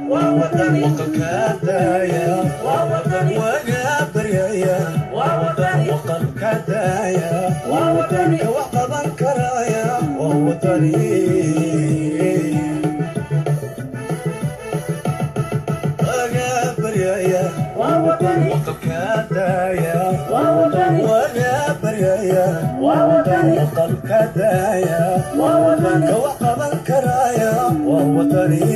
waqalka daaya waga baryaya waqalka daaya ka wax qaban karaya waa wadani waga baryaya waqalka daaya waga baryaya waqalka daaya ka wax qaban karaya waa wadani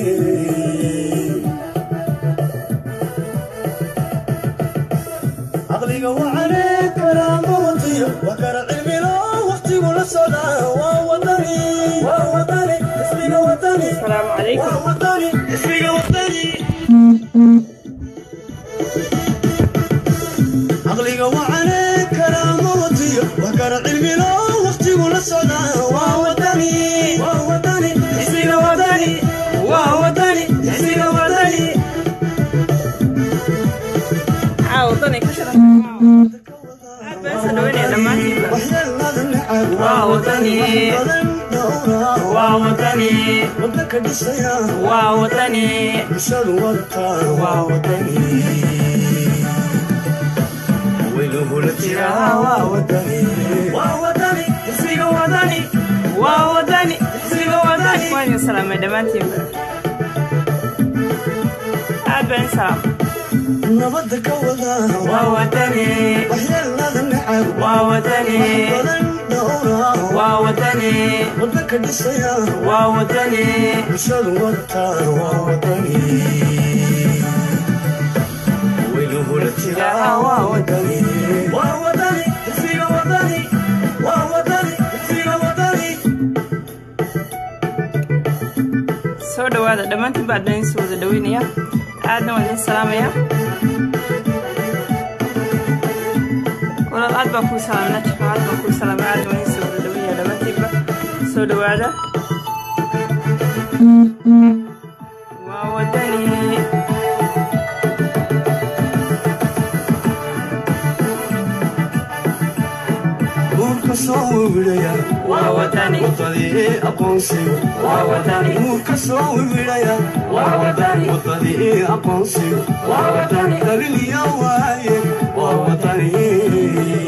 caqliga wacane karaama watiyo waa kara cilmilo waqtigu la socdaa waa wadani waa wadani ismiga wadani asalaamu calaykum waa wadani ismiga wadani caqliga wacane karaama watiyo waa kara cilmilo waqtigu la socdaa waa wadani waa wadani ismiga wadani waa wadani ismiga wadani maxaa wadani ka shiran aad baan soo dhaweynaya dhammaantiinba waxyeelada necab waa wadani badan dhowra waa wadani wadanka dhisaya waa wadani bulshadu wadataa waa wadani weynuhula jiraa waa wadani waa wadani ismiga wadani waa wadani ismiga wadani waan idin salaamay dhammaantiinba aad baan idin salaam nabada ka wada waa wadani waxyeelada necab waa wadani badan dhowra waa wadani wadanka dhisaya waa wadani bulshadu wadataa waa wadani weynuhula jiraa waa wadani waa wadani ismiga wadani waa wadani ismiga wadani soo dhawaada dhammaantiin baa idin soo wada dhaweynaya aadna waan idin salaamaya walaal aad baan kuu salaamay najfa aad baan kuu salaamay aadna waan idin soo wada dhaweynaya dhammaantiinba soo dhawaada waa wadani nuurka soo wiwidhaya waa wadani wadadii aqoonsiga waa wadani nuurka soo wiwidhaya waa wadani wadadii aqoonsiga waa wadani dhaliliya waaye waa wadani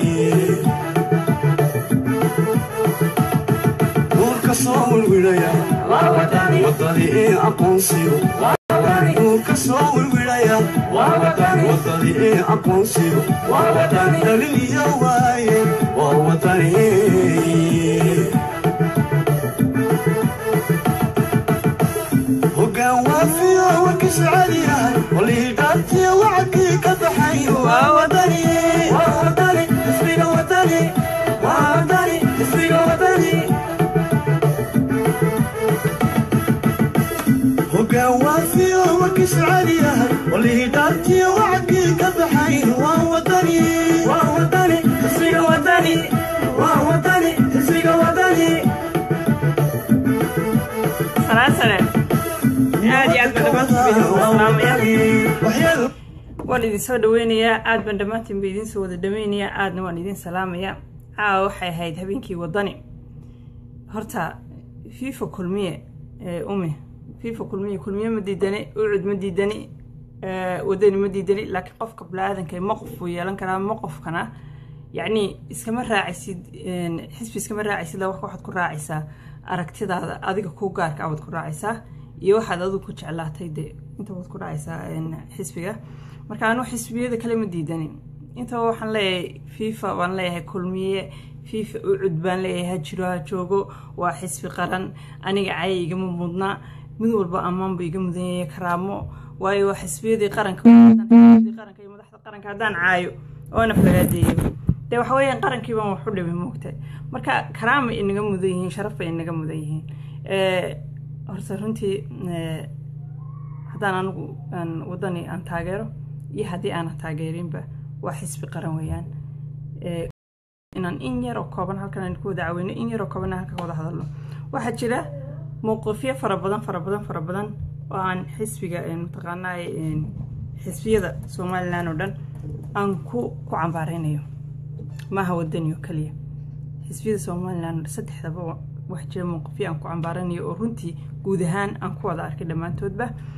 nuurka soo wiwidhaya waa wadani wadadii aqoonsiga waa wadani nuurka soo wiwidhaya waa wadani wadadii aqoonsiga waa wadani dhaliliya waaye waa wadani hoggaan waafiyo warkiisu cali yahay walihii dhaartiyo wacadkii ka baxay waa wadani waa wadani ismiga wadani waa wadani ismiga wadani hoggaan waafiyo warkiisu cali yahay walihii dhaartiyo wacadkii ka baxay waa wadani waa wadani ismiga wadani waa wadani ismiga wadani salaan sare aad iyo aad baan dhammaantiin ba idin soo salaamaya waan idin soo dhaweynayaa aad baan dhammaantiin ba idin soo wada dhaweynayaa aadna waan idin salaamayaa caawa waxay ahayd habeenkii wadani horta fifa kulmiye ee umi fifa kulmiye kulmiye ma diidani ucud ma diidani ee, wadani ma diidani laakiin qofka bini-aadanka ma qof buu yeelan karaa ma qofkana yacni iskama raacaysid een, xisbi iskama raacaysid la waxaad ku raacaysaa aragtidaada adiga kuu gaarka ah waad ku raacaysaa iyo waxaad adigu ku jeclaatay de inta waad ku raacaysaa een, xisbiga marka anu xisbiyada kale ma diidanin intaba waxaan leeyahay fifa baan leeyahay kulmiye fifa ucud baan leeyahay ha jiro ha joogo waa xisbi qaran aniga caya igama mudna mid walba ammaan buu iga mudan yahay karaamo waayo waa xisbiyadii qaranka xisbiyadii qaranka iyo madaxda qaranka haddaan caayo oona faraadeeyo dee waxa weeyaan qarankii baan wax u dhibay moogtahay marka karaama inaga mudan yihiin sharaf bay inaga mudan yihiin Eh, horta runtii eh, haddaan anigu aan wadani aan taageero iyo haddii aanan taageerinba waa xisbi qaran weeyaan Eh, inaan in yar oo kooban halkan aan ku wada caawino in yar oo kooban halkan ka wada hadalno waxaa jira mowqifyo fara badan fara badan fara badan oo aan xisbiga eh, mataqaanaa eh, xisbiyada somalilan oo dhan aan ku ku cambaareynayo maaha wadani oo keliya xisbiyada somalilan saddexdaba wax jira mowqifyo aan ku cambaaranayo oo runtii guud ahaan aan ku wada arkay dhammaantoodba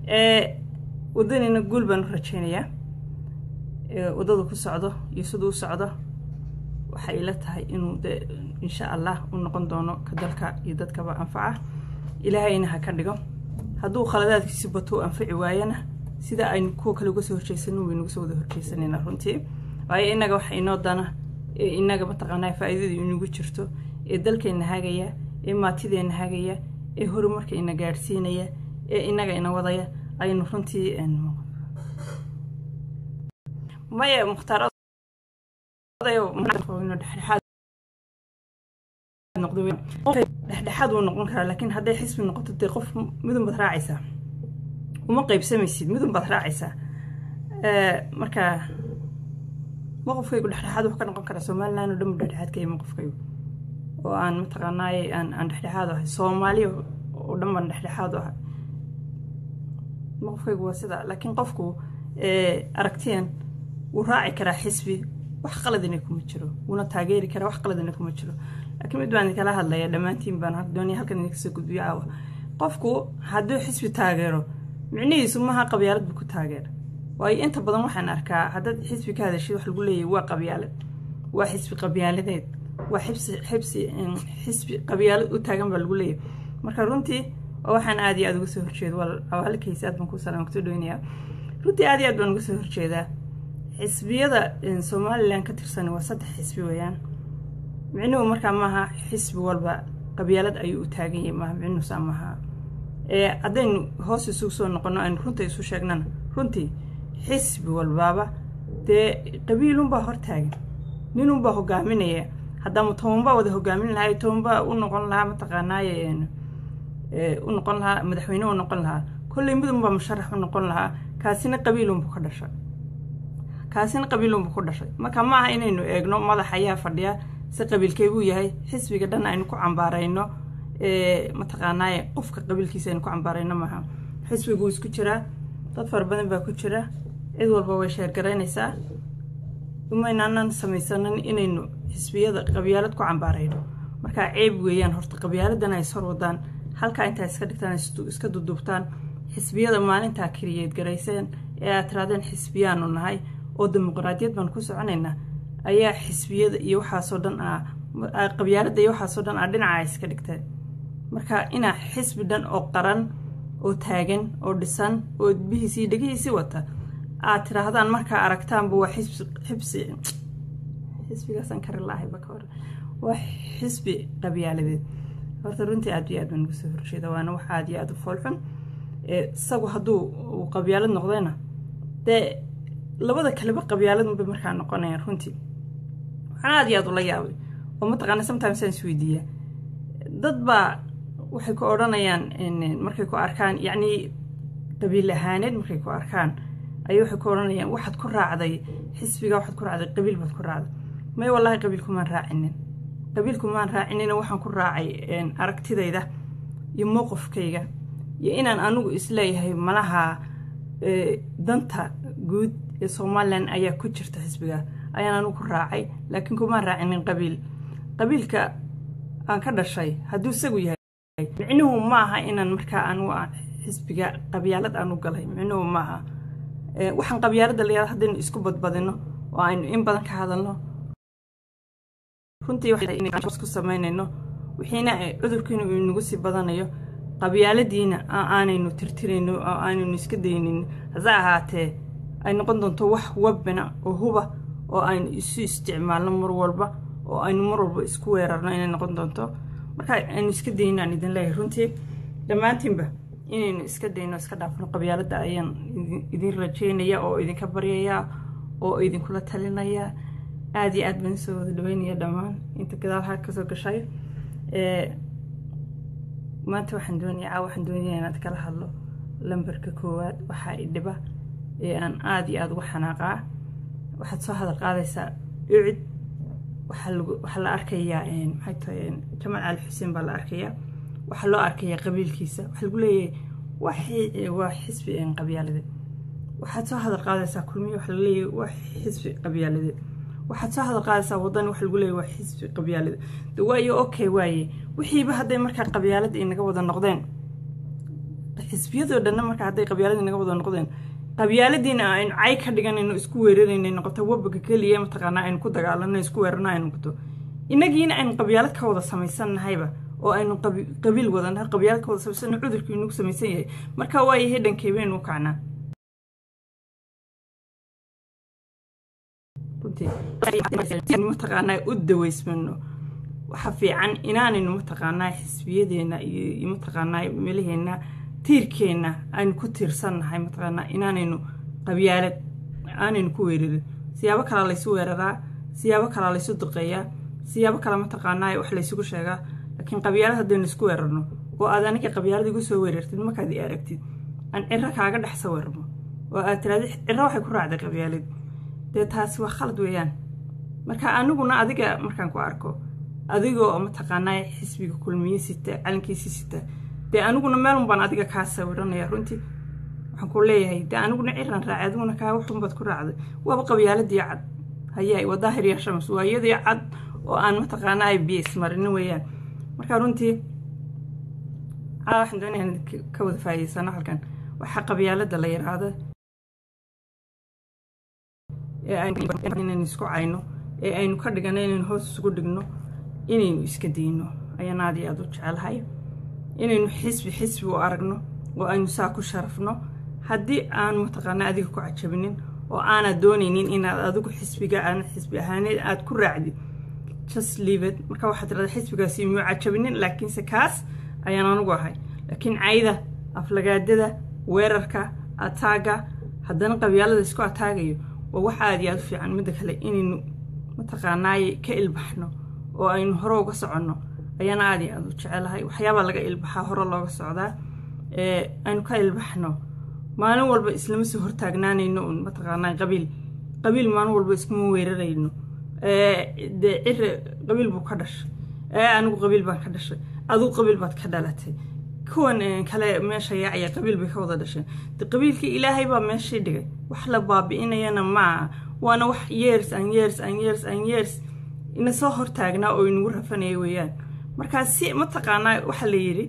wadanina guul baan u rajeynayaa waddada ku socdo iyo siduu u socdo waxay ila tahay inuu de insha allah u noqon doono ka dalka iyo dadkaba anfaca ilaahayna ha ka dhigo hadduu khaladaadkiisi batuu anfaci waayana sida aynu kuwa kale uga soo horjeysanin waynu uga soo wada horjeysanayna runtii waayo innaga waxa inoo dana ee innaga mataqaanaa faa'iidada inagu jirto ee dalkeenna hagaya ee maatideenna hagaya ee horumarka ina gaadhsiinaya ee innaga ina wadaya aynu runtii maya mukhtaar dhexdhexaad dhexdhexaad wuu noqon karaa laakiin hadday xisbi noqoto dee qof midun baad raacaysaa uma qaybsamaysid midun baad raacaysaa marka maqofkaygu dhexdhexaad wuxuu ka noqon karaa somaliland oo dhan bu dhexdhexaad ka yahay maqofkaygu oo aan mataqaanaaye aan aan dhexdhexaad ahay soomaaliya oo dhan baan dhexdhexaad u ahay maqofkaygu waa sidaa laakiin qofku aragtiyan wuu raaci karaa xisbi wax qaladina kuma jiro wuuna taageeri karaa wax qaladina kuma jiro laakiin mid baan idinkala hadlaya dhammaantiin baan doonaya halkan idinka soo gudbiyo caawa qofku hadduu xisbi taageero micnihiisu maaha qabyaalad buu ku taageera waayo inta badan waxaan arkaa haddaad xisbi ka hadashid wax lagu leeyahay waa qabyaalad waa xisbi qabyaaladeed waa xibsi xibsi xisbi qabyaalad u taagan baa lagu leeyahay marka runtii waxaan aad iyo aad uga soo horjeeda waa halkaysa aad baan ku salaam kusoo dhaweynayaa runtii aad iyo aad baan uga soo horjeedaa xisbiyada somalilan ka tirsan waa saddex xisbi weeyaan micnuhu markaa maaha xisbi walba qabyaalad ayuu u taagan yahay maaha micnuhusaa maaha haddaynu hoos isugu soo noqono aynu runta isu sheegnana runtii xisbi walbaaba dee qabiilunbaa hortaagan ninunbaa hogaaminaya haddaama tobanbaa wada hogaamin lahaa tobanbaa u noqon lahaa mataqaanaaye u noqon lahaa madaxweyne u noqon lahaa kolley midunbaa musharax u noqon lahaa kaasina qabiilunbu ka dhashay kaasina qabiilunbu ku dhashay marka ma aha inaynu eegno madax ayaa fadhiya si qabiilkeybuu yahay xisbiga dhan aynu ku cambaarayno mataqaanaaye qofka qabiilkiisa aynu ku cambaarayno maaha xisbiguu isku jiraa dad fara badan baa ku jira cid walba way sheergaraynaysaa umaynaanan samaysanan inaynu xisbiyada qabyaalad ku cambaarayno markaa ceeb weeyaan horta qabyaaladan ay sor wadaan halkaa intaa iska dhigtaan iska duduubtaan xisbiyada maalintaa keliyeed garayseen ee aad tiraadeen xisbiyaanu nahay oo dimuqraadiyad baan ku soconaynaa ayaa xisbiyada iyo waxaasoo dhan ah qabyaalada iyo waxaasoo dhan ah dhinaca iska dhigteen marka inaa xisbi dhan oo qaran oo taagan oo dhisan oo bihiisii dhegihiisii wata aad tiraahdaan markaa aragtaanba waa xisbi xibsi xisbigaasaan kari lahay baka hore waa xisbi qabyaaladeed horta runtii aad iyo aad baan uga soo horjeeda waana wax aad iyo aad u foolxun isagu hadduu uu qabyaalad noqdayna dee labada kaleba qabyaaladunbay markaa noqonayaan runtii waxaan aad iyo aad ula yaabay oo mataqaana sometimes aan isweydiiyaa dad baa waxay ku odhanayaan markay ku arkaan yacnii qabiil ahaaneed markay ku arkaan ayay waxay ku odhanayaan waxaad ku raacday xisbiga waxaad ku raacday qabiil baad ku raacday may wallaahi qabiilkumaan raacinin qabiilkumaan raacinina waxaan ku raacay aragtidayda iyo mowqifkayga iyo inaan anigu isleeyahay malaha danta guud ee somalilan ayaa ku jirta xisbiga ayaan anigu ku raacay laakiin kumaan raacinin qabiil qabiilka aan ka dhashay hadduu isagu yahay micnuhu maaha inaan markaa anigu xisbiga qabyaalad aan u galay micnuhu maaha waxaan qabyaalada layaada haddaynu isku badbadino oo aynu in badan ka hadalno runtii ku samaynayno wixiina cudurkiina uu inagu sii badanayo qabyaaladiina aanaynu tirtirayno oo aanaynu iska daynin hase ahaatee ay noqon doonto wax wabina oo huba oo aynu isu isticmaalno mar walba oo aynu mar walba isku weerarno inay noqon doonto marka aynu iska dayno aan idin leeyahay runtii dhammaantiinba inaynu iska dayno iska dhaafno qabyaaladda ayaan idin rajeynaya oo idinka baryayaa oo idinkula talinaya aada iyo aad baan soo wada dhaweynaya dhammaan inta gadaalha kasoo gashay maanta waxaan doonaya caa waxaan doonaya inaad kala hadlo lambarka koowaad waxaa i dhiba ee aan aada iyo aada uga xanaaqaa waxaad soo hadal qaadaysaa ucid waxaa lagu waxaa la arkayaa maxay tahay jamaal cali xuseen baa la arkayaa waxaa loo arkayaa qabiilkiisa waxaa lagu leeyahay waa xisbi qabyaaladeed waxaad soo hadal qaadaysaa kulmiye waxaa lagu leeyahay waa xisbi qabyaaladeed waxaad soo hadal qaadaysaa wadani waxa lagu leeyahy waa xisbi qabyaalada de waayo okay waaye wixiiba hadday markaa qabyaalada inaga wada noqdeen xisbiyadoo dhanna marka hadday qabyaaladii naga wada noqdeen qabyaaladiina aynu cay ka dhiganayno isku weerarayna noqoto wabaga keliya mataqaanaa aynu ku dagaalano isku weerarno ay noqoto inagiina aynu qabyaalad ka wada samaysannahayba oo aynu qabiil wadanahay qabyaalad ka wada samaysano cudurkii inagu samaysan yahay marka waayahay dhankay baynu u kacnaa mataqaanaa u daweysmano waxa fiican inaanaynu mataqaanaa xisbiyadeena iyo mataqaanaa meelaheenna tiirkeenna aynu ku tiirsannahay mataqaanaa inaanaynu qabyaalad aanaynu ku weerarin siyaabo kalaa laysu weeraraa siyaabo kalaa laysu duqeeyaa siyaabo kale mataqaanaa wax laysugu sheegaa laakiin qabyaalad haddaynu isku weerarno oo aad aniga qabyaalad igu soo weerartid markaad i aragtid aan ciro kaaga dhex sawirmo oo aad tirahdid ciro waxay ku raacday qabyaalad dee taasi waa khalad weeyaan marka aniguna adiga markaan ku arko adigoo mataqaanaa xisbiga kulmiye sita calankiisi sita dee aniguna meelun baan adiga kaa sawiranaya runtii waxaan ku leeyahay dee aniguna ciran raacay adiguna kaa waxunbaad ku raacday waaba qabyaaladii cad hayaay waa daahir ya shams waa iyadii cad oo aan mataqaanaa bs marinin weeyaan marka runtii waxaan doonaya in ka wada faa'iidaysano halkan waxaa qabyaalada la yidhaahda ee aynu isku cayno ee aynu ka dhigano inaynu hoos isugu dhigno inaynu iska dayno ayaan aad iyo aad u jecelahay inaynu xisbi xisbi u aragno oo aynu saa ku sharafno haddii aan mataqaanaa adiga ku cajabinin oo aanad doonaynin inaad adigu xisbiga aan xisbi ahaaneed aad ku raacdid just leave it marka waxaad tirahdaa xisbigaasi muu cajabinin laakiinse kaas ayaan anugu ahay laakiin cayda aflagaadada weerarka ataaga haddana qabyaalada isku ataagayo waa wax aad iyo aad u fiican midda kale inaynu mataqaanaaye ka ilbaxno oo aynu hore uga soconno ayaan aad iyo aad u jecelahay waxyaabaa laga ilbaxaa hore looga socdaa ee aynu ka ilbaxno maalin walba islama soo hortaagnaanayno un mataqaanaa qabiil qabiil maalin walba iskuma weerarayno dee cire qabiil buu ka dhashay ee anigu qabiil baan ka dhashay adigu qabiil baad ka dhalatay kuwan kale meesha yaacaya qabiil bay ka wada dhasheen de qabiilkii ilaahay baa meeshii dhigay wax la baabi'inayana maaha waana wax years an years an years an years ina soo hortaagnaa oo inagu rafanaya weeyaan markaa si mataqaanaa waxa la yidhi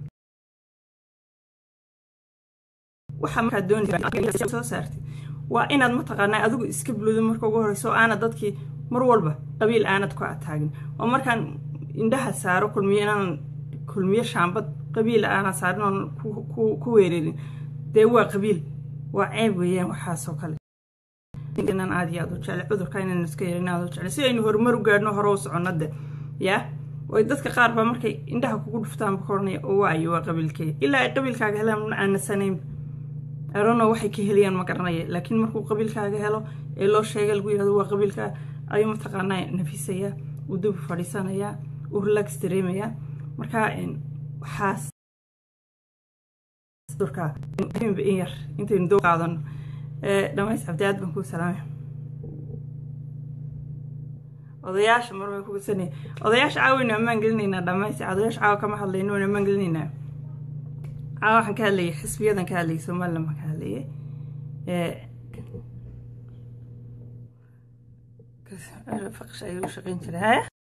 waxa markaad doonaysa soo saartay waa inaad mataqaanaa adigu iska buludo marka ugu horeyso oo aanad dadkii mar walba qabiil aanad ku ataagin oo markaan indhaha saaro kulmiyo inaanan kulmiyo shaambad qabiil aanan saarin oon ku weerarin dee waa qabiil waa ceeb weeyaan waxaasoo kale inaan aad iyo aad u jeclay cudurka inaynu iska yarin aad u jeclay si aynu horumar u gaadhno hore u soconno de yaa way dadka qaar baa markay indhaha kugu dhuftaan ka oranaya oo waayo waa qabiilkee ilaa ay qabiilkaaga helaan ma aanasanayn arono waxay ka helayaan ma garanaya laakiin markuu qabiilkaaga helo ee loo sheegay lagu yihahdo waa qabiilkaa ayuu mataqaanaa nafisayaa uu dib u fadhiisanayaa uu relax dareemayaa marka waxaas durka in yar intaynu doo qaadano dhamays cabdi aad baan kuu salaamay odayaasha mar way kugusanaya odayaasha caawa waynu ammaan gelinaynaa dhamays odayaasha caawa kama hadlayno waynu ammaan gelinaynaa caawa waxaan ka hadlayay xisbiyadan ka hadlayay somaliland baan ka hadlayay faqsh ayuu shaqayn jiray haya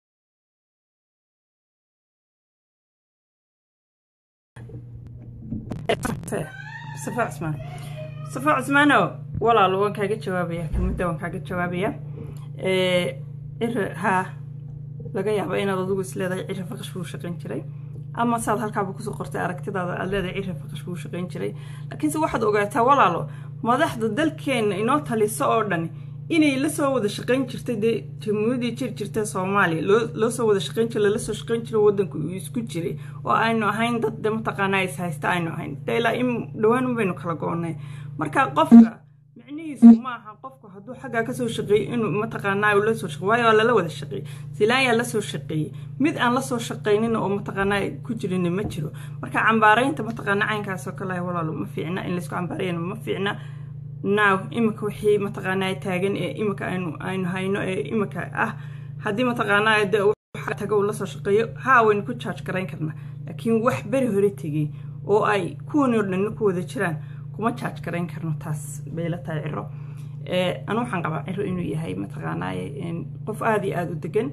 mustafa cusmaan mustafa cusmaano walaalo waan kaaga jawaabaya kelmadda waan kaaga jawaabaya cire haa laga yaaba inaad adigu is leedahay cire faqash buu shaqayn jiray ama saad halkaaba kusoo qortay aragtidaada aad leedahay cire faqash buu shaqayn jiray laakiinse waxaad ogaataa walaalo madaxda dalkeenna inoo taliso oo dhan inay la soo wada shaqayn jirtay dee jamhuuriyadii jir jirta soomaaliya loo soo wada shaqayn jira lala soo shaqayn jiro waddanku uu isku jiray oo aynu ahayn dad de mataqaanaa is haysta aynu ahayn de ilaa in dhowaan baynu kala go'nay marka qofka micnihiisu maaha qofku hadduu xaggaa kasoo shaqeeyey inuu mataqaanaa uu lasoo shaqey waayo waa lala wada shaqeeyey silaayaa lasoo shaqeeyey mid aan lasoo shaqaynin oo mataqaanaa ku jirin ma jiro marka cambaaraynta mataqaanaa caynkaasoo kale walaalo ma fiicna in laysku cambaarayana ma fiicna now imika wixii mataqaanaa taagan ee imika aynu aynu hayno ee imika ah haddii mataqaanaa de taga uu lasoo shaqeeyo haa waynu ku jaaj garayn karnaa laakiin wax beri hore tegey oo ay kuwani oo dhanna ku wada jiraan kuma jaaj garayn karno taas bay la tahay ciro anu waxaan qabaa ciro inuu yahay mataqaanaa qof aada iyo aada u degan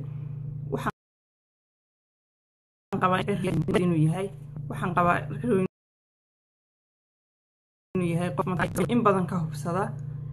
waxaan qabaa inuu yahay waxaan qabaa inuu yahay qof in badan ka hubsada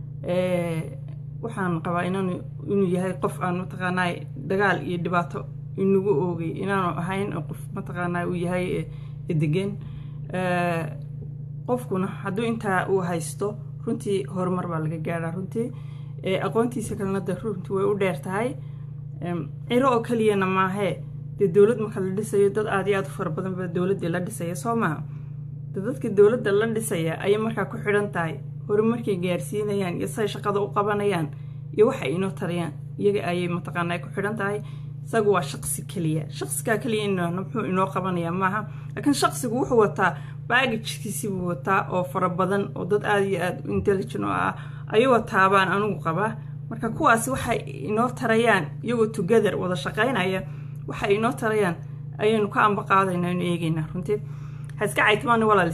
waxaan qabaa inaan inuu yahay qof aan mataqaanaa dagaal iyo dhibaato inagu oogay inaanu ahayn qof mataqaanaa uu yahay degan qofkuna hadduu intaa uu haysto runtii horumar baa laga gaadhaa runtii aqoontiisa kalena de runtii way u dheer tahay ciro oo keliyana maahee dee dowlad marka la dhisayo dad aad iyo aad u fara badan ba dowladdii la dhisaya soo maha de dadka dowladda la dhisaya ayay markaa ku xidhan tahay horumarkay gaarsiinayaan iyo say shaqada u qabanayaan iyo waxa inoo tarayaan iyaga ayay mataqaana ay ku xidhan tahay isagu waa shaqsi keliya shaqsigaa keliya inana muxuu inoo qabanayaa maaha laakiin shaqsigu wuxuu wataa baagajkiisibuu wataa oo fara badan oo dad aada iyo aada u intelligent oo ah ayuu wataabaan anigu qabaa marka kuwaasi waxay inoo tarayaan iyagoo together wada shaqaynaya waxay inoo tarayaan ayaynu ka amba qaadaynaa inu eegaynaa runtii ha iska caytimaan walaal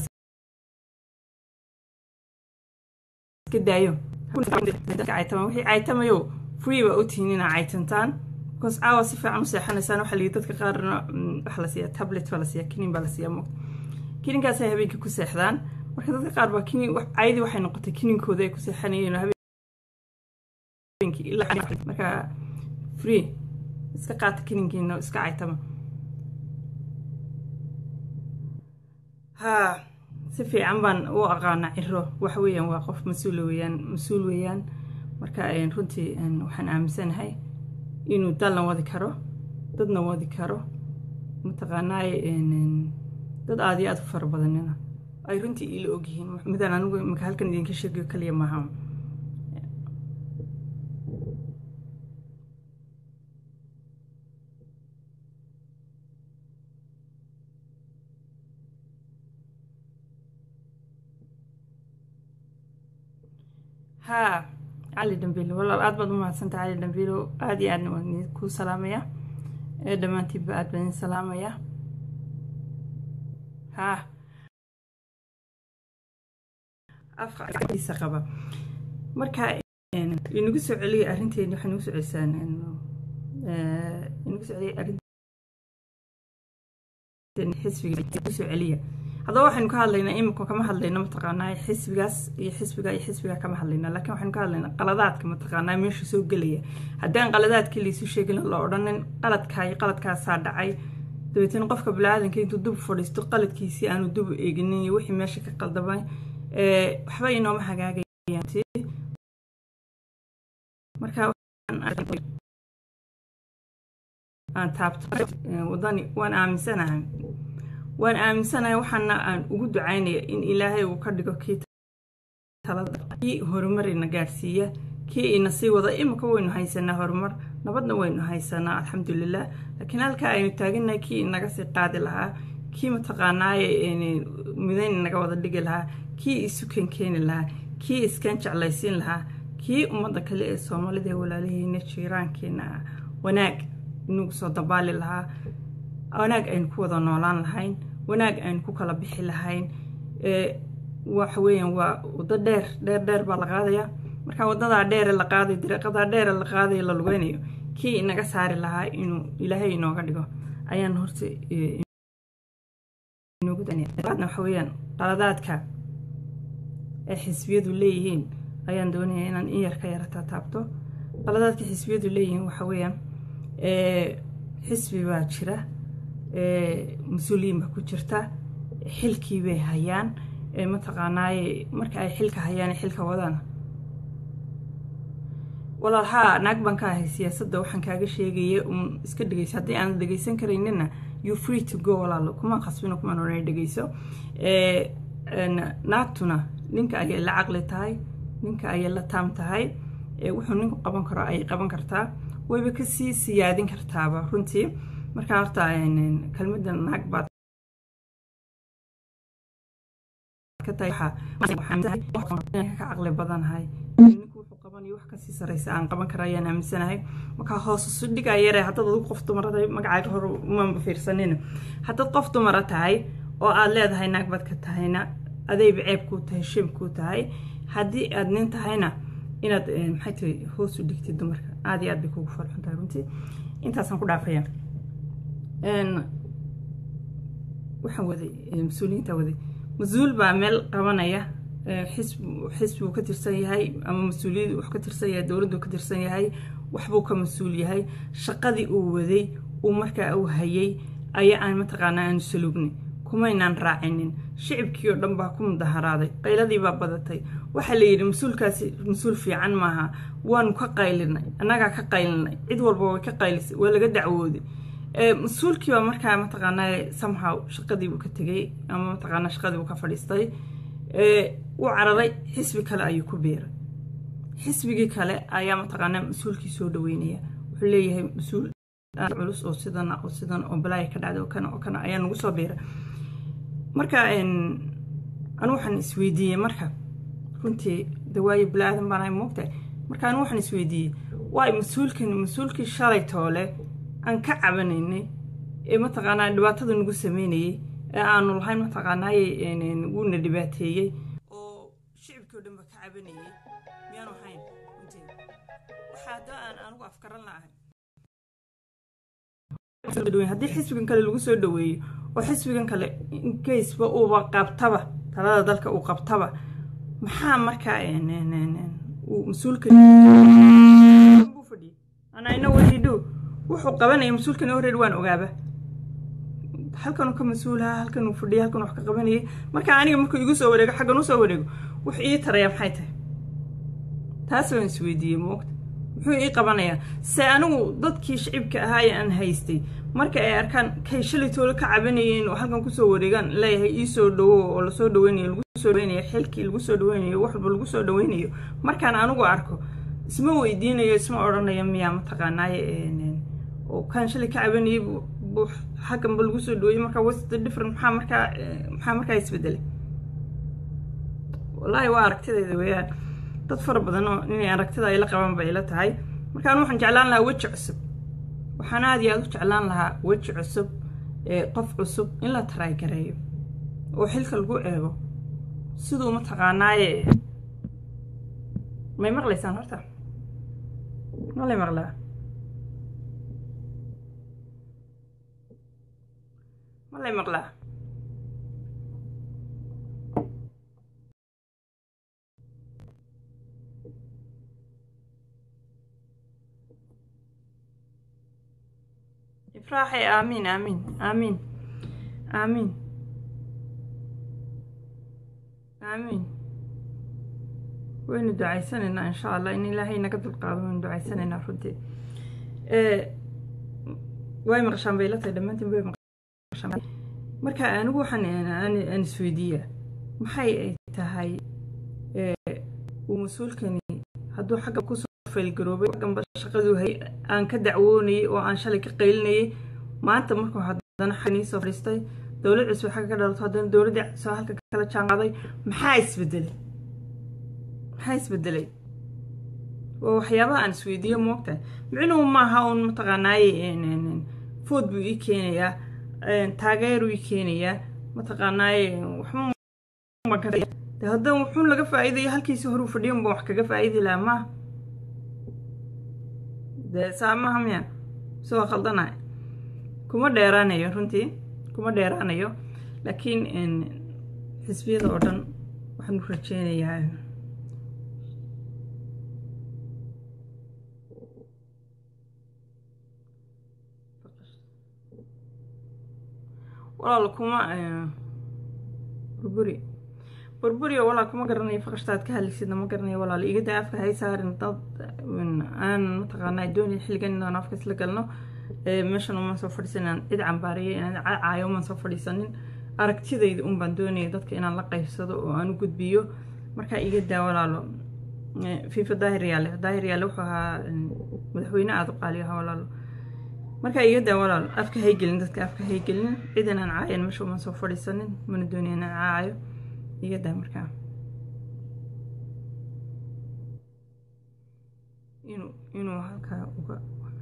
iska daayo caytamaan wixii caytamayo free baa u tihiin inaa caytantaan because caawa si fiican u seexanaysaan waxaa lii dadka qaarna waxa la siiyaa tablet baa la siiyaa kinin baa la siiyaa mo kininkaasay habeenkii ku seexdaan marka dadka qaar baa kinin caydii waxay noqotay kininkooda ay ku seexanayeen habeenkii ilaa marka free iska qaata kininkiina iska caytama haa si fiican baan u aqaana ciro waxa weeyaan waa qof mas-uula weeyaan mas-uul weeyaan marka runtii waxaan aaminsanahay inuu dalna wadi karo dadna wadi karo mataqaanaaye dad aada iyo aada u fara badanina ay runtii ila ogyihiin midaan anigu imika halkan idinka sheegayo kaliya maaha haa cali dambiilo walaal aad baad u mahadsanta cali dambiilo aada iyo aadna waan kuu salaamaya ee dhammaantiinba aad baan idin salaamaya haa afkiisa qaba marka inagu soo celiya arrinteeni waxay nagu soo celisaan inagu soo celiya arrinteeni xisbiga inagu soo celiya haddaba waxaynu ka hadlaynaa imika kama hadlayno mataqaanaa xisbigaas iyo xisbiga iyo xisbiga kama hadlaynaa laakiin waxaynu ka hadlaynaa qaladaadka mataqaanaa meesha soo gelaya haddaan qaladaadkii laysu sheegin la odhanin qaladkaa iyo qaladkaasaa dhacay dabeetana qofka bini-aadanka intuu dub fadhiisto qaladkiisii aanu dub eeginin iyo wixii meesha ka qaldamay waxba inooma hagaagayaan marka aan taabto wadani waan aaminsanahay waan aaminsanahay waxaana aan ugu ducaynaya in ilaahay uu ka dhigo kii kii horumar ina gaadhsiiya kii ina sii wada imika waynu haysanaa horumar nabadna waynu haysanaa alxamdulilah laakiin halkaa aynu taaganahay kii inaga sii qaadi lahaa kii mataqaanaaye midayn inaga wada dhigi lahaa kii isukan keeni lahaa kii iskan jeclaysiin lahaa kii ummadda kale ee soomaalida ee walaalihiina jiiraankeena ah wanaag inugu soo dabaali lahaa wanaag aynu ku wada noolaan lahayn wanaag aynu ku kala bixi lahayn waxa weeyaan waa waddo dheer dheer dheer baa la qaadaya marka waddadaa dheere la qaaday dariiqadaa dheere la qaadayo la lugeynayo kii inaga saari lahaa inuu ilaahay inooga dhigo ayaan horta waxa weeyaan qaladaadka ay xisbiyadu leeyihiin ayaan doonaya inaan in yar ka yarata taabto qaladaadka xisbiyadu leeyihiin waxa weeyaan xisbi baa jira mas-uuliyiin baa ku jirta xilkii bay hayaan mataqaanaaye marka ay xilka hayaan xilka wadaan walaal haa naag baan ka ahay siyaasadda waxaan kaaga sheegaya un iska dhegeyso haddii aan dhegeysan karaynina you free to go walaalo kumaan khasbino kumaan odhanay dhegeyso naagtuna ninka ayay la caqli tahay ninka ayay la taam tahay wuxuu ninku qaban karo ayay qaban kartaa wayba kasii siyaadin kartaaba runtii marka horta kelmadda naag baad ka caqli badanahay ninku wuxuu qabanayo wax kasii saraysa aan qaban kara ayaan aaminsanahay markaa hoos isu dhigaa yare haddaad adigu qof dumara magacaaga hor umaanba fiirsanin haddaad qof dumara tahay oo aad leedahay naag baad ka tahayna adayba ceeb kuu tahay shim kuu tahay haddii aad nin tahayna inaad maxay tahay hoos u dhigtid dumarka aad iyo aad bay kugu farxun tahay runtii intaasaan ku dhaafaya waxaan waday mas-uuliyiinta waday mas-uul baa meel qabanaya xisbuu ka tirsan yahay ama mas-uuliyad wax ka tirsan yahay dowladdu ka tirsan yahay waxbuu ka mas-uul yahay shaqadii uu waday uu markaa uu hayay ayaa aan mataqaanaa aanu saluugnay kumaynaan raacinin shicibkii oo dhan baa ku mudaharaaday qayladii baa badatay waxaa la yidhi mas-uulkaasi mas-uul fiican maaha waanu ka qaylinay annagaa ka qaylinay cid walba way ka qaylisay waa laga dacwooday mas-uulkii baa markaa mataqaanaa somehow shaqadiibuu ka tegay ama mataqaanaa shaqadiibuu ka fadhiistay uu cararay xisbi kale ayuu ku biiray xisbigii kale ayaa mataqaanaa mas-uulkii soo dhaweynaya wuxuu leeyahay mas-uul culus oo sidan oo sidan oo balaaya ka dhacday oo kana oo kana ayaa nagu soo biiray marka anu waxaan isweydiiyey marka runtii dawaayo bilaadan baan ahay moogtahay marka anu waxaan isweydiiyey waay mas-uulkan mas-uulkii shalay toole aan ka cabanaynay ee mataqaanaa dhibaatada nagu sameynayey ee aanu lahayn mataqaanaaye wuuna dhibaateeyey oo shicibkii o dhan ba ka cabanayey miyaanu ahayn runtii waxa hadda aan anigu afkaran la'ahay haddii xisbigan kale lagu soo dhaweeyo oo xisbigan kale inkaysba uuba qabtaba talada dalka uu qabtaba maxaa markaa uu mas-uulka buu fadhiyey anayna wadiidhow wuxuu qabanaya mas-uulkani horreer waan ogaaba halkanuu ka mas-uulaha halkanuu fadhiyay halkan wax ka qabanayay marka aniga markuu igu soo wareego xaggan u soo wareego wuxuu ii taraya maxay tahay taas waan isweydiiyey moogta muxuu ii qabanayaa se anigu dadkii shicibka ahaa ee aan haystay marka ay arkaan kay shalay toole ka cabanayeen oo halkan kusoo wareegaan leeyahay ii soo dhawo oo lasoo dhaweynayo lagu soo dhaweynayo xilkii lagu soo dhaweynayo wax walba lagu soo dhaweynayo markaan anigu arko isma weydiinayo isma odhanayo miyaa mataqaanaaye oo kaan shalay ka cabanayay xagganba lagu soo dhaweeyey marka what's the different maxaa markaa maxaa markaa isbedelay wallaahi waa aragtidayda weeyaan dad fara badan oo inay aragtida ay la qabaan bay ila tahay markaan waxaan jeclaan lahaa weji cusub waxaan aada iyo aada u jeclaan lahaa weji cusub ee qof cusub in la taraagareeyo oo xilka lagu eego siduu mataqaanaaye may maqlaysaan horta ma lay maqlaa ma lay maqlaa ifraaxay aamiin aamiin aamiin aamiin aamiin waynu ducaysanaynaa insha allah in ilaahay naga dulqaado waynu ducaysanaynaa runtii way maqashaan bay la tahay dhammaantiin way maqashaan marka anigu waxaan aan isweydiiyaa maxay ay tahay uu mas-uulkani hadduu xagga kusoo faylgaroobay xagganba shaqaduu hay aan ka dacwoonayay oo aan shalay ka qaylinayay maanta markuu haddana xaganii soo fadhiistay dowlad cusub xagga ka dhalato haddana dowladdii soo halka kala jaanqaaday maxaa isbedelay maxaa isbedelay waa waxyaabaha aan isweydiiyo moogtahay micnuhu maaha uun mataqaanaaye food buu ii keenayaa taageeruu ii keenayaa mataqaanaaye waxma de haddana wuxuun laga faa'iidaya halkiisii horuu fadhiyan baan wax kaga faa'idi lahaa maaha dee saa maaha miya soo khaldanaya kuma dheeraanayo runtii kuma dheeraanayo laakiin xisbiyada oo dhan waxaan u rajeynayaa walaal kuma burburi burburi oo walaal kuma garanayo faqashtaad ka hadlaysidna ma garanayo walaal iga daa afka hay saarin dad aan mataqaanaa doonay xilligan inaan afka isla galno meeshan umaan soo fadhiisan inaan cid cambaariyay inaan caayo umaan soo fadhiisanin aragtidayda un baan doonaya dadka inaan la qaybsado oo aan u gudbiyo markaa iga daa walaalo fifa daahir yaale daahir yaale wuxuu ahaa madaxweyne aada u qaaliyo ahaa walaalo markaa iga daa walaalo afka haygelin dadka afka haygelin cid inaan caayan meesha umaan soo fadhiisanin mana doonaya inaan caayo iga daa markaa inuu inuu halkaa uga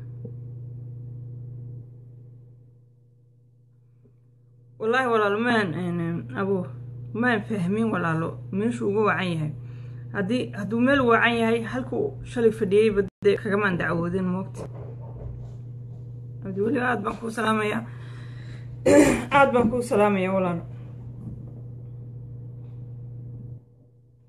wallaahi walaalo maan abo maan fahmin walaalo meeshuu uga wacan yahay haddii hadduu meel wacan yahay halkuu shalay fadhiyey bade kagamaan dacwoodin moogta abdi weli aada baan kuu salaamayaa aada baan kuu salaamayaa walaalo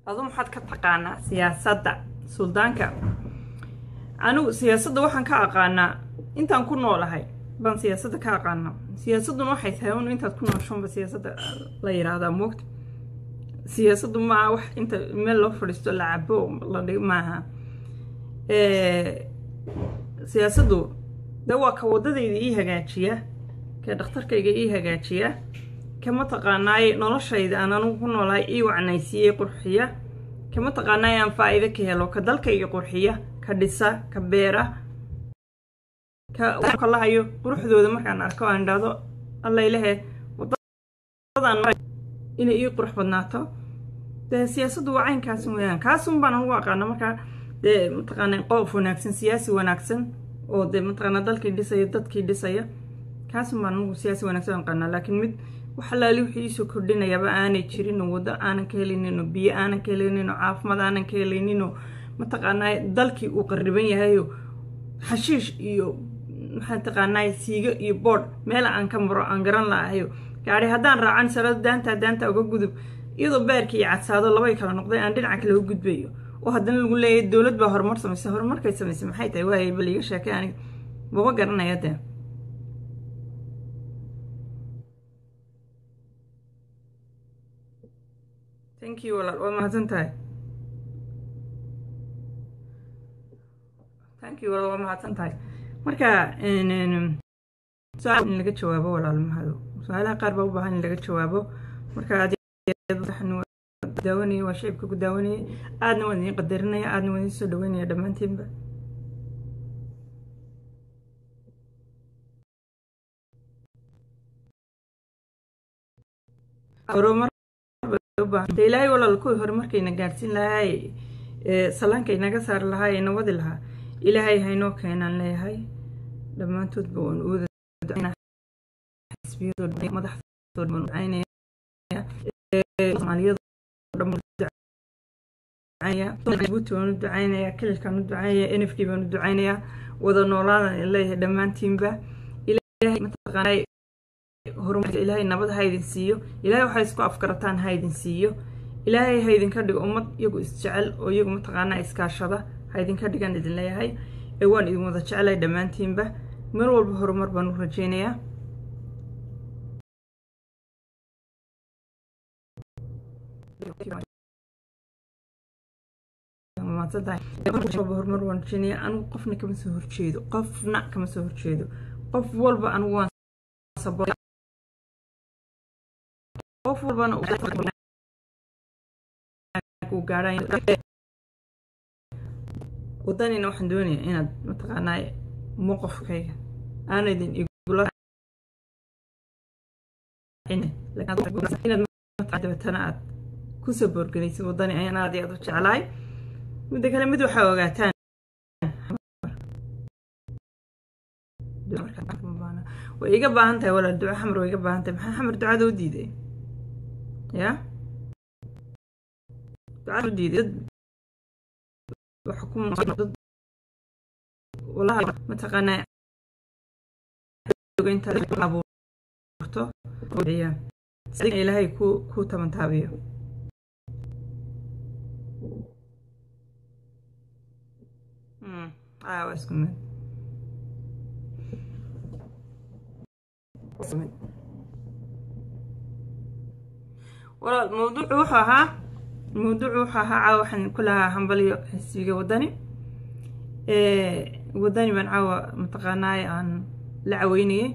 adu maxaad ka taqaanaa siyaasadda suldaanka anigu siyaasadda waxaan ka aqaanaa intaan ku noolahay baan siyaasadda ka aqaanaa siyaasadduna waxay tahay un intaad ku nooshoonba siyaasadda la yidhaahdaa moogta siyaasaddu maaha wax inta meel loo fadhiisto la cabo la dhig maaha siyaasaddu de waa ka waddadayda ii hagaajiya ka dhakhtarkayga ii hagaajiya ka mataqaanaaye noloshayda aan anugu ku noolahay ii wacnaysiiyey qurxiya ka mataqaanaaye aan faa'iido ka helo ka dalkayga qurxiya ka dhisa ka beera ka lahayo quruxdooda markaan arko aan idhaahdo allaylehe waddadan inay ii qurux badnaato dee siyaasaddu waa caynkaas weeyaan kaasun baan anugu aqaana markaa dee mataqaana qof wanaagsan siyaasi wanaagsan oo dee mataqaana dalkii dhisaya dadkii dhisaya kaasun baan anugu siyaasi wanaagsan aqaanaa laakiin mid wax alaali wixii iisoo kordhinayaba aanay jirin oo waddo aanan ka helaynin oo biyo aanan ka helaynin oo caafimaad aanan ka helaynin oo mataqaanaa dalkii uu qarriban yahayo xashiish iyo maxaa taqaanaa siigo iyo boodh meel aan ka maro aan garan la'ahayo gaari haddaan raacan salado daanta daanta uga gudub iyadoo beerkii iyo cadsaado labay kala noqday aan dhinaca kale uga gudbayo oo haddana lagu leeyahay dowlad baa horumar samaysay horumarkay samaysay maxay tahay waayay bal iiga sheekay aniga maba garanaya dee thank you walaal waa mahadsan tahay thank you walaal waa mahadsan tahay marka su-aal in laga jawaabo walaal mahado su-aalaha qaar baa u baahan in laga jawaabo marka daawanaya waa shicibka ku daawanayay aadna waan idiin qadarinaya aadna waan idiin soo dhaweynaya dhammaantiinba horumar ilaahay walaal kuwii horumarkayna gaadhsiin lahaay salaanka inaga saari lahaa ina wadi lahaa ilaahay haynoo keenaan leeyahay dhammaantoodba waan uwada madaxdooda baan ducaynaya soomaaliyada buuti baan u ducaynaya kililkaan u ducaynaya n f d baan u ducaynaya wada noolaadan leeyahay dhammaantiinba ilaahay mataqaanaa horumarka ilaahay nabad ha idin siiyo ilaahay waxay isku afgarataan ha idin siiyo ilaahay ha idinka dhigo ummad iyagu isjecel oo iyagu mataqaanaa iskaashada ha idinka dhigan idin leeyahay ee waan idin wada jecelahay dhammaantiinba mar walba horumar baan u rajaynayaa horumar waan rajaynayaa anigu qofna kama soo horjeedo qofna kama soo horjeedo qof walba anigu waan qof walbana uu gaadhaan wadanina waxaan doonayaa inaad mataqaanaa moqofkayga aan idin igula inaad dabeetana aad kusoo boorgelaysid wadani ayaan aad iyo aad u jeclahay midda kale mid waxaa ogaataan way iga baahan tahay walaal duco xamar way iga baahan tahay maxaa xamar ducada u diiday ya ducada u diiday dad dad walahi mataqaanaa intaad abuurto ilaahay ku ku tabantaabiyo waa isku mid walaal mawduucu wuxuu ahaa mawduucu wuxuu ahaa caawa waxaan ku lahaa hambalyo xisbiga wadani wadani baan caawa mataqaanaaye aan la caweynayay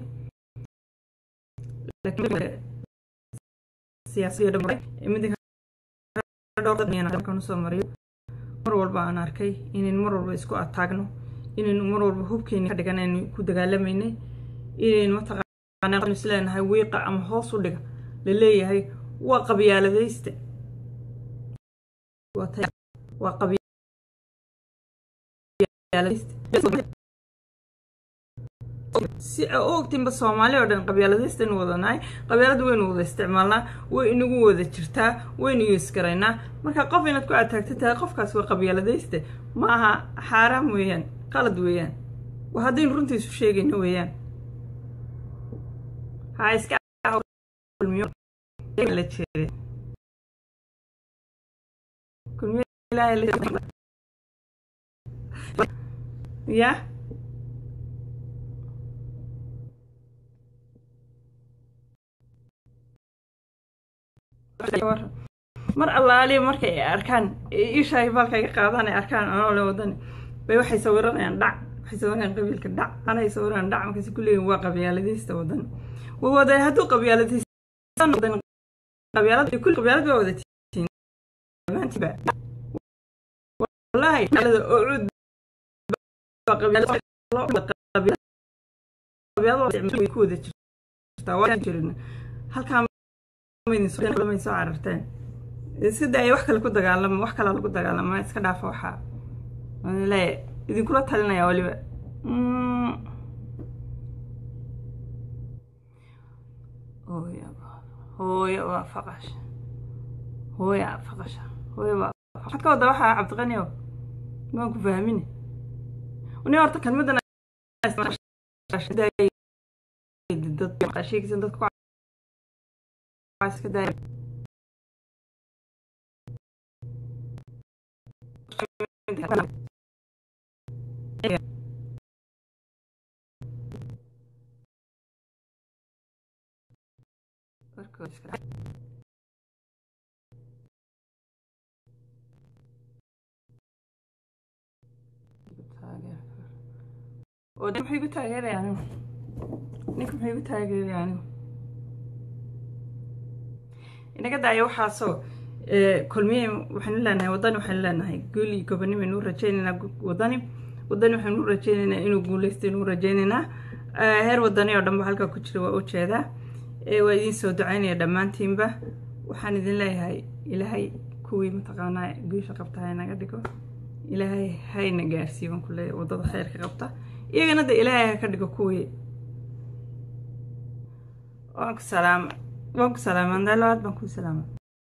siyaasiyakan usoo mariyo mar walba aan arkay inayn mar walba isku ataagno inaynu mar walba hubkeeni ka dhigan aynu ku dagaalamaynay inaynu mataqaana isleenahay wiiqa ama hoos u dhiga la leeyahay waa qabyaaladayste waa qabyaaladayste si a ogtinba soomaali oo dhan qabyaaladaystainu wadanahay qabyaalada waynu wada isticmaalnaa way inagu wada jirtaa waynu yuusgaraynaa marka qof inaad ku ataagta tahay qofkaas waa qabyaaladayste ma aha xaaraam weeyaan qalad weeyaan waa haddaynu runtiisu sheegayno weeyaan ha iska la jeeday ilaahay ya mar allaaliya markay ay arkaan ishaay baalka iga qaadaan ay arkaan anoo le wadani bay waxay sawiranayaan dhac waxay sawirayaan qabiilka dhac anay sawirayaan dhac markaasi ku leeyihin waa qabyaaladaysta wadani waa waday hadduu qabyaaladaysta qabyaalad kulli qabyaalad baa wadatiin maantiba wallahi qabyaalada oo cud qabyaalad ku wada jirtaa waa jirin halkaa soo cararteen iska daaya wax kale ku dagaalama wax kalaa lagu dagaalama iska dhaafa waxaa le idinkula talinaya waliba hooyo waa faqash hooya faqasha hooyo waa waxaad ka wada waxaa cabdiqanio maan ku fahmini ni horta kelmadan dad sheegaysan dadka iska daaya oo de maxay igu taageeraya anigu ninka maxay igu taageeraya anigu inaga daaya waxaasoo kulmiye waxaynu leenahay wadani waxaynu leenahay guuli goboni baynu u rajaynaynaa wadani wadani waxaynu u rajaynaynaa inuu guuleysto inuu rajaynaynaa heer wadani oo dhan ba halkaa ku jira waa ujeedaa waa idiin soo ducaynaya dhammaantiinba waxaan idin leeyahay ilaahay kuwii mataqaanaa guusha qabta haynaga dhigo ilaahay hayna gaarsiiyo baan ku leeyahay waddada khayrka qabta iyagana de ilaahay ha ka dhigo kuwii waan ku salaama waan ku salaama andaa labaad baan ku salaama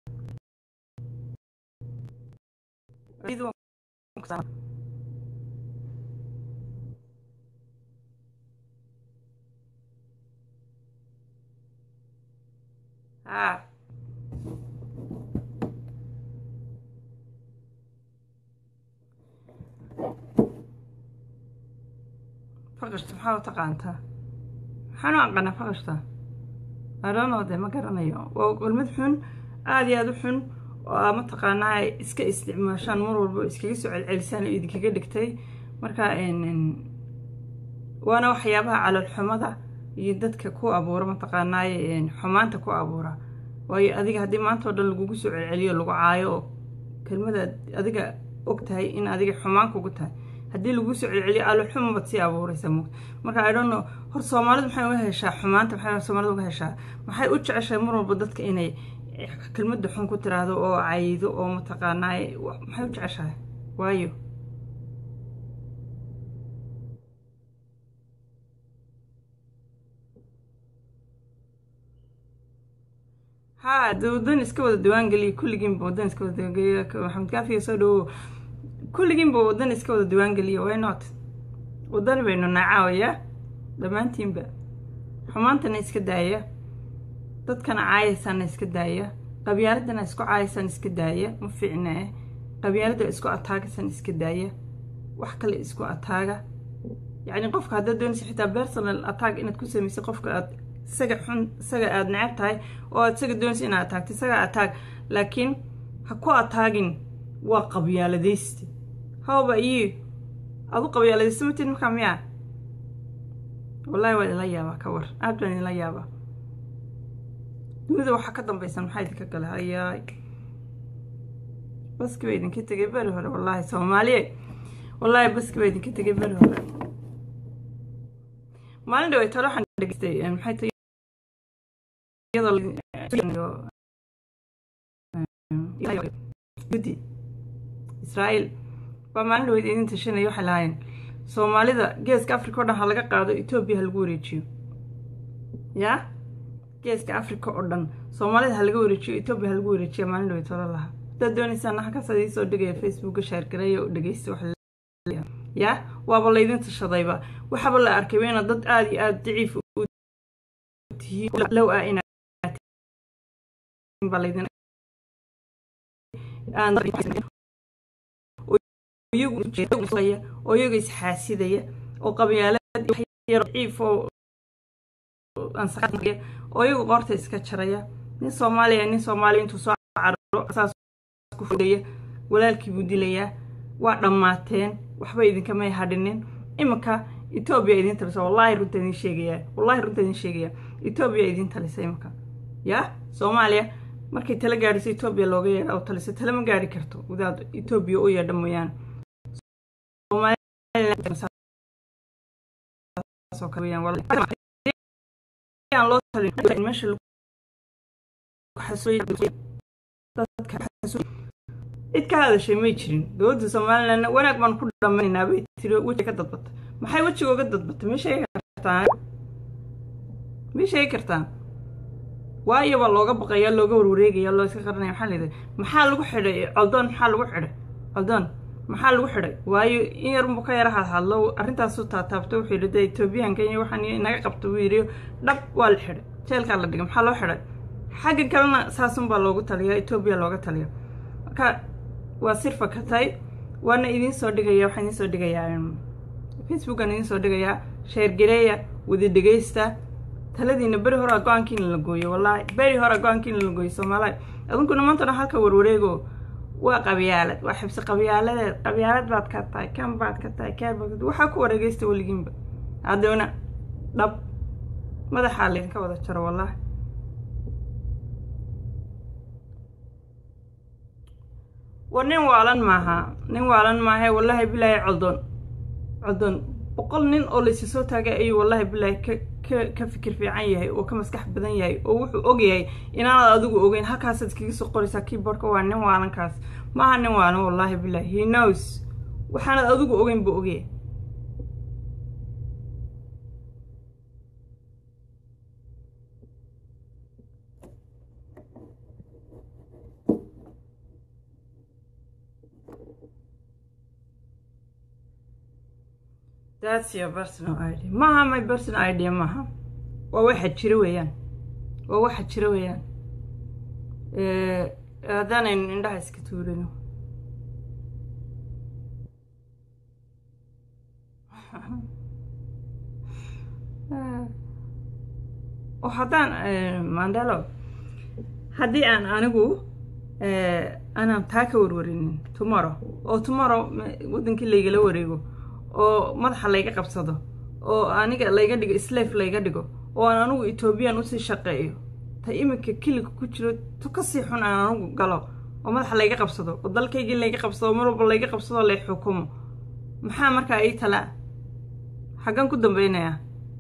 ها faqashta maxaa u taqaantaa maxaan u aqaanaa faqashta aroonoo de ma garanayo waa kelmad xun aada iyo aada u xun oo mataqaanaa iska isticmaashaan mar walba iskaga soo celcelisaan oo idinkaga dhigtay marka waana waxyaabaha calolxumada iyo dadka ku abuura mataqaanaaye xumaanta ku abuura waayo adiga haddii maanta oo dhan lagugu soo celceliyo lagu caayo oo kelmadaad adiga og tahay in adiga xumaan kugu tahay haddii lagu soo celceliyo aloxuma baad sii abuuraysa mugta marka i don't know hor soomaalidu maxay uga heshaa xumaanta maxay soomaalida uga heshaa maxay u jeceshahay mar walba dadka inay kelmadda xun ku tiraahdo oo caydo oo mataqaanaaye maxay u jeceshahay waayo ها ودن iska wada diwaan geliya kulligiinba wadan iska wada diwaangeliya maxamed kaafiya soo dhawow kulligiinba wadan iska wada diwaan geliya why not wadani baynu nacaawaya dhammaantiinba xumaantana iska daaya dadkana caayaysana iska daaya qabyaaladana isku caayaysaan iska daaya ma fiicna eh qabyaalada isku ataagasan iska daaya wax kale isku ataaga yacni qofka haddaad doonaysa xitaa personal attack inaad ku samaysa qofka aad isaga xun isaga aada necab tahay oo aad isaga doonaysa inaad ataagto isaga ataag laakiin ha ku ataagin waa qabyaaladaysti hawba iyo adu qabyaaladaysta matid markaa miyaa wallahi waa idinla yaabaa ka war aad baan idinla yaabaa dunida waxaa ka dambaysan maxaa idinka gala hayaay baski baa idinka tegay beri hore wallaahi soomaaliye wallaahi baski baa idinka tegay beri hore maalin dhawey talo waxaan dhegeystay maxay tahay guddi israa'iil baa maalin dhaweyd idin tashanaya waxay lahaayeen soomaalida geeska africa oo dhan ha laga qaado etoobiya ha lagu wareejiyo yaa geeska africa oo dhan soomaalida ha laga wareejiyo etoobiya ha lagu wareejiya maalin dhaweyd talo lahaa haddaad doonaysaan halkaas adii soo dhigaya facebooka shaargareeya oo dhegeysta wax yaa waaba laydin tashadayba waxaaba la arkayba inaad dad aada iyo aada daciif tihiin low ah inaad baa laydin oo iyaga isxaasidaya oo qabyaalciif oo oo iyagu qoorta iska jaraya nin soomaaliya nin soomaaliya intuu soo cararo saas ku fudaya walaalkii buu dilayaa waa dhammaateen waxba idinkamay hadhinin iminka etoobiya idin talisa wallaahi runta idin sheegayaa wallaahi runta idin sheegaya etoobiya idin talisa iminka yaa soomaaliya markay tala gaadhiso etoobiya looga yeedha oo talisa tala ma gaadhi karto wadaad etoobiya u yeedha mooyaane cid ka hadashay may jirin dowladda somalilandna wanaag baan ku dhammaynaynaa bay tiri wejiga ka dadbatay maxay wejiga uga dadbatay ma sheegi kartaan ma sheegi kartaan waayo baa looga baqaya looga warwareegaya loo iska qaranaya maxaa layidhaha maxaa lagu xidhay coldoon maxaa lagu xidhay coldoon maxaa lagu xidhay waayo in yarunbuu ka yara hadhadlo arrintaasu taataabto wuxuu yidhi dee etoobiyaanka iyo waxaan inaga qabta buu yidhi dhab waa la xidhay jeelkaa la dhigay maxaa loo xidhay xagga kalena saasunbaa loogu taliyaa etoobiya looga taliya marka waa sir fakatay waana idiin soo dhigaya waxaan idiin soo dhigayaa facebookan idiin soo dhigayaa sheergareeya wada dhegaysta taladiina beri horaa go-aankiina la gooyo wallaahi beri horaa go-aankiina la gooyo soomaaliya adunkuna maantana halka warwareego waa qabyaalad waa xibsi qabyaaladeed qabyaalad baad ka tahay kan baad ka tahay kaan baad waxaa ku wareegaysta weligiinba haddana dhab madaxaa laydinka wada jaro wallaahi war nin waalan maaha nin waalan maahae wallaahi bilaahi coldoon coldoon boqol nin oo laysi soo taagay ayuu wallaahi bilaahi ka ka ka fikir fiican yahay oo ka maskax badan yahay oo wuxuu og yahay inaanad adigu ogeyn halkaasaad iskaga soo qoraysaa keyboardka waa nin waalankaas maaha nin waalan wallaahi bilaahi he knows waxaanad adigu ogeyn buu ogyahay that's your personal idea maaha my personal idea maaha waa waxa jira weeyaan waa waxa jira weeyaan haddaanaynu indhaha iska tuurino oo haddaan mandelo haddii aan anigu aanaan taa ka warwarinin tomorrow oo tomorrow waddankii laygala wareego oo madaxa layga qabsado oo aniga layga dhigo slave layga dhigo oo aan anigu etoobiyan usii shaqeeyo ta iminka kiliga ku jiro tu kasii xun aan anigu galo oo madaxa layga qabsado oo dalkaygii layga qabsado mar walba layga qabsado lay xukumo maxaa markaa ii talaa xaggan ku dambeynayaa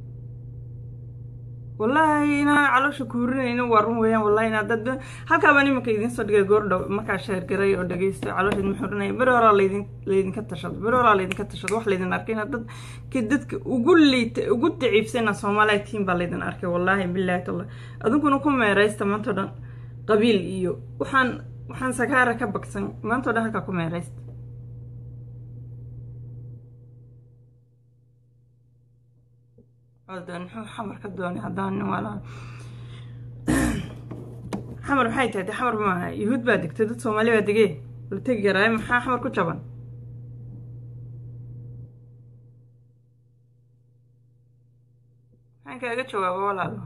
wallaahi inaan caloosha kuurinayno waa run weeyaan wallahi inaa dad halkaabaan iminka idiin soo dhigay goordhow markaa sheergaray oo dhagaysto caloosha idin xurinaya beri horaa laydin laydinka tashado beri horaa laydinka tashado wax laydin arkay inaad dadka dadka ugu liita ugu daciifsana soomaaliya tiim baa laydin arkay wallaahi bilaahi tallah adunkuna ku meeraysta maanta o dhan qabiil iyo waxaan waxaan sakaara ka bagsan maanta o dhan halkaa ku meeraysta muxuu xamar ka doonay haddaan nin waala xamar maxay tahay de xamar maaha yuhuud baa degtay dad soomaali baa degee la tegi karaaye maxaa xamar ku jaban maxaan kaaga jawaaba walaalo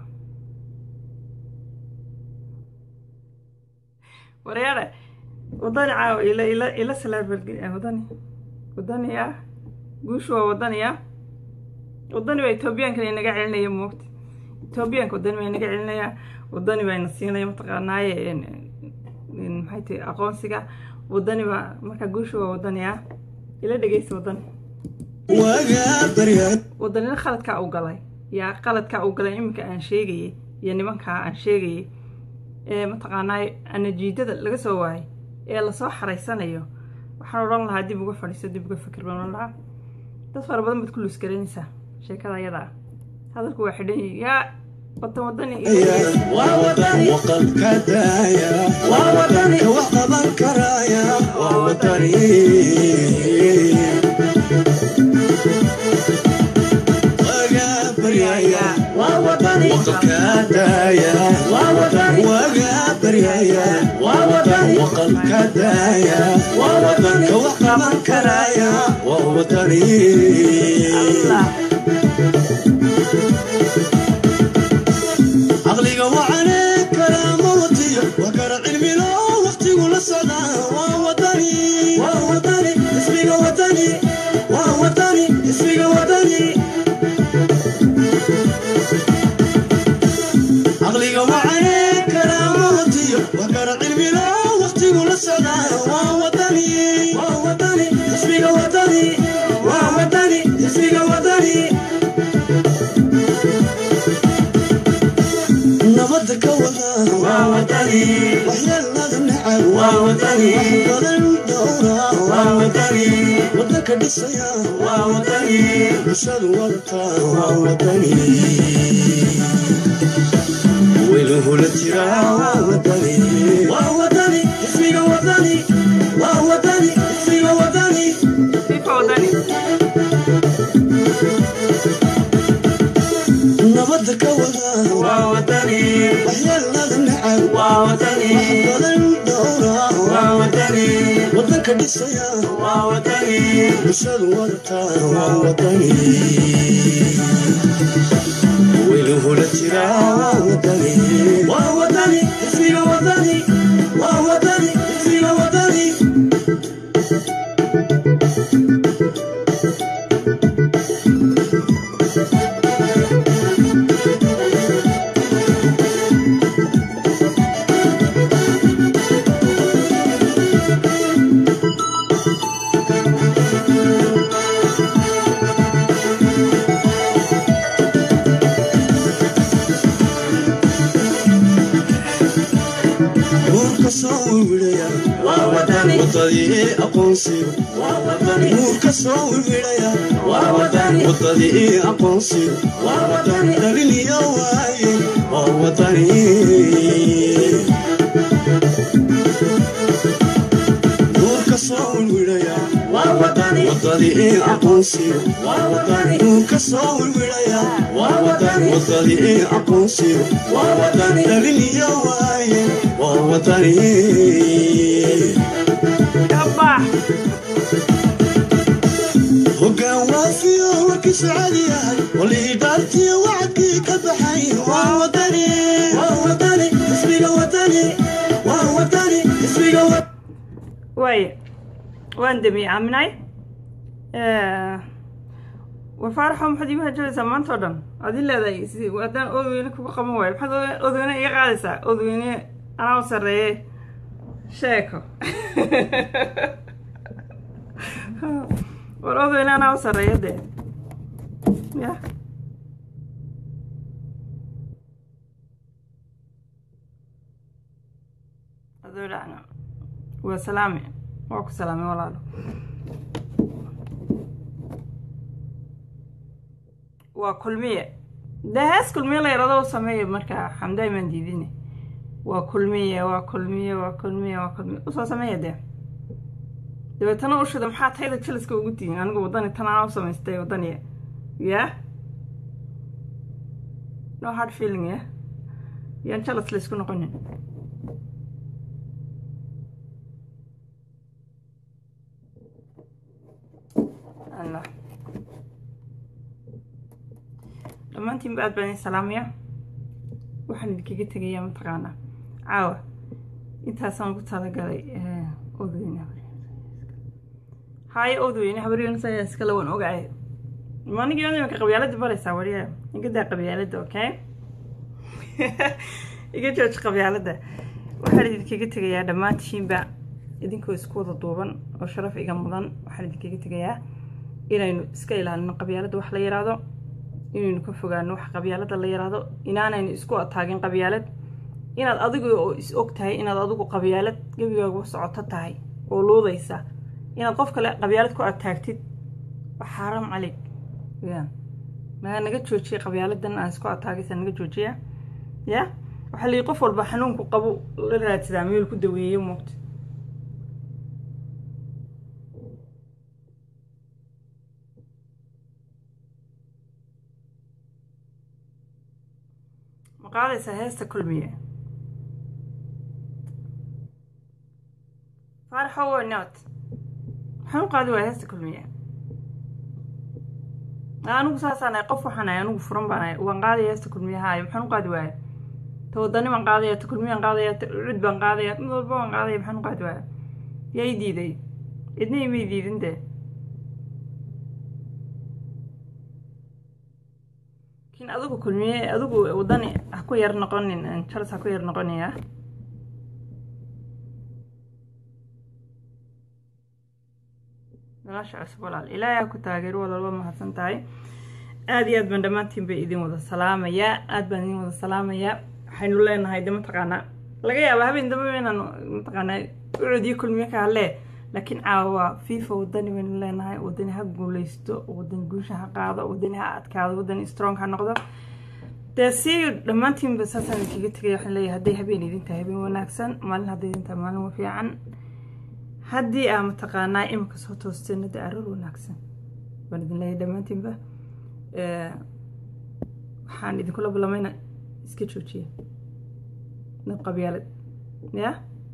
waryaare wadani caawa ila ila ila salaabalgeli wadani wadani ah guushu waa wadani ah wadani baa etoobiyaankan inaga celinaya moogta etoobiyaanka wadani baa inaga celinaya wadani baa ina siinaya mataqaanaaye maxay tahay aqoonsiga wadani baa markaa guusha waa wadani ah ila dhegeysta wadani wadanina khaladkaa u galay yaa qaladkaa u galay iminka aan sheegayay iyo nimankaa aan sheegayay ee mataqaanaaye anajiidada laga soo waayay ee lasoo xaraysanayo waxaan odhan lahaa dib uga fadhiiso dib uga fikir baan odhan lahaa dad fara badan baad ku luusgaraynaysaa sheekada ayada ah hadalku waa xidhan yihi yaa wadan wadani وقلبك دايا ووطني وقبل كرايا ووطني وقابر يا ووطني wadani waqalka daaya waa wadani waga baryaya waa wadani waqalka daaya waa wadani ka wax qaban karaya waa wadani caqliga wacane karaama watiyo waa kara cilmilo waqtigu la socdaa waa wadani waa wadani ismiga wadani waa wadani ismiga wadani caqliga wacane karaama watiyo waa kara cilmilo waqtigu la socdaa waa wadani waa wadani ismiga wadani waa wadani ismiga wadani nabada ka wada waa wadani waxyeelada nacab waa wadani wax badan dhowra waa wadani wadanka dhisaya waa wadani bulshadu wadata waa wadani weyluhu la jira waa wadani waa wadani ismiga wadani waa wadani ismiga wadani fifa wadani nabada ka wada waa wadani waxyeelada nacab waa wadani wax badan dhowra waa wadani wadanka dhisaya waa wadani bulshadu wadata waa wadani weyluhu la jira waa wadani waa wadani ismiga wadani waa wadani ismiga wadani nuurka soo wiwidhaya waa wadani wadadii aqoonsiga waa wadani nuurka soo wiwidhaya waa wadani wadadii aqoonsiga waa wadani dhaliniyo waaye waa wadani nuurka soo wiwidhaya waa wadani wadadii aqoonsiga waa wadani nuurka soo wiwidhaya waa wadani wadadii aqoonsiga waa wadani dhaliniyo waaye waa wadani kabax hoggaan waafiyo warkiisu caadi yahay walii dhaartiyo wacdkii ka baxay waa wadani waa wadani ismiga wadani waa wadani ismiga wadani waaye waan damiyey aaminay wafaaraxo maxaad iigu hajabeysaa maanta oo dhan aad i leedahay si haddaan odweyne kuga qaban waayo maxaad ood- odweyne iga qaadaysaa odweyne anaa u sarreeye sheeko war odweyne anaa u sarreeya dee ya adoo dhacna waa salaame waa ku salaame walaalo waa kulmiye dee hees kulmiye la yarado u sameeya markaa xamdaay maan diidine waa kulmiye waa kulmiye waa kulmiye waa kulmiye usoo sameeya dee dabeetana ushida maxaa tayda jaliska ugu tihin anigu wadani tan anaa u samaystay wadaniya ya no hard feeling ya yaan jalas laysku noqonin allah dhammaantiinba aad baan idin salaamaya waxaan idinkaga tegayaa mataqaanaa caawa intaasaan ugu talagalay odweyne haaye odweyne habaryoonis ayaa iskale waan ogaay manigi imanka qabyaalada baraysaa wariya iga daa qabyaalada okay iga jooji qabyaalada waxaan idinkaga tegayaa dhammaantiinba idinkoo isku wada duuban oo sharaf iga mudan waxaan idinkaga tegayaa inaynu iska ilaalino qabyaalada wax la yiraahdo inaynu ka fogaano wax qabyaalada la yiraahdo inaanaynu isku ataagin qabyaalad inaad adigu oo is og tahay inaad adigu qabyaalad gebigaagu socoto tahay oo luudaysa inaad qof kale qabyaalad ku ataagtid waa xaaraam caleyg ya naga naga joojiya qabyaaladan aan isku ataagaysa naga joojiya ya waxaa layihi qof walba xanuunku qabu la raadsadaa meel ku daweeyo moogta ma qaadaysaa heesta kulmiye faaraxo way not maxaan u qaadi waaya heesta kulmiye anigu saasaan ahay qof waxaan ahay anigu furan baan ahay waan qaadaya heesta kulmiyahaayo maxaan u qaadi waaya ta wadani baan qaadaya ta kulmiyaan qaadaya ta cud baan qaadaya mid walba baan qaadaya maxaan u qaadi waaya yaa i diiday cidna imay diidin dee laakiin adigu kulmiye adigu wadani ha ku yar noqonin charles ha ku yar noqonaya nolosha cusub walaal ilaahay ha ku taageero walaalba mahadsan tahay aada iyo aad baan dhammaantiin bay idin wada salaamayaa aada baan idin wada salaamayaa waxaynu leenahay de mataqaanaa laga yaaba habeen dambe inaan mataqaanaa ucudii kulmiye ka hadlee laakiin caawa fifa wadani baynu leenahay wadani ha guuleysto wadani guusha ha qaado wadani ha adkaado wadani strong ha noqdo dee si dhammaantiinba saasaan idinkaga tegaya waxaan leeyahay hadday habeen idin tahay habeen wanaagsan maalin hadday idin tahay maalin fiican haddii aa mataqaanaa imika soo toosteen de aroor wanaagsan baan idin leeyahay dhammaantiinba waxaan idinkula balamayna iska joojiya nab qabyaalad ya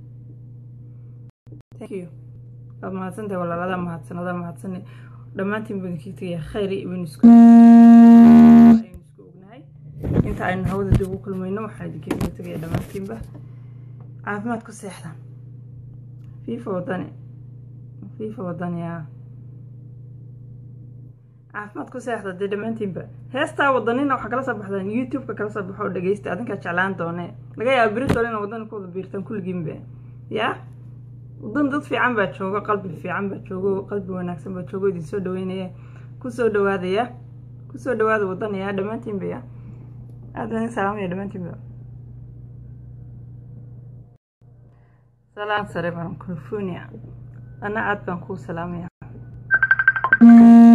thank you waad mahadsantahay walaaladaa mahadsan adaa mahadsan dhammaantiin baan idinkaga tegaya khayri ibn isku aynu isku ognahay inta aynu hawada dib ugu kulmayno waxaan idinkaga tegaya dhammaantiinba caafimaad ku seexdaan fifa wadani fifa wadani yaa caafimaad ku seexda dee dhammaantiinba heestaa wadanina waxaa kala soo baxdaan youtube-ka kala soo baxo oo dhegeysta adinkaa jeclaan doone laga yaaba beritol ina wadani ku wada biirtaan kulligiinba yaa wadan dad fiican baa joogo qalbi fiican baa joogo qalbi wanaagsan baa joogo idin soo dhaweynaya kusoo dhawaadaya kusoo dhawaada wadanaya dhammaantiinba ya aada baan idin salaamaya dhammaantiinba salaan sare baan california ana aad baan kuu salaamaya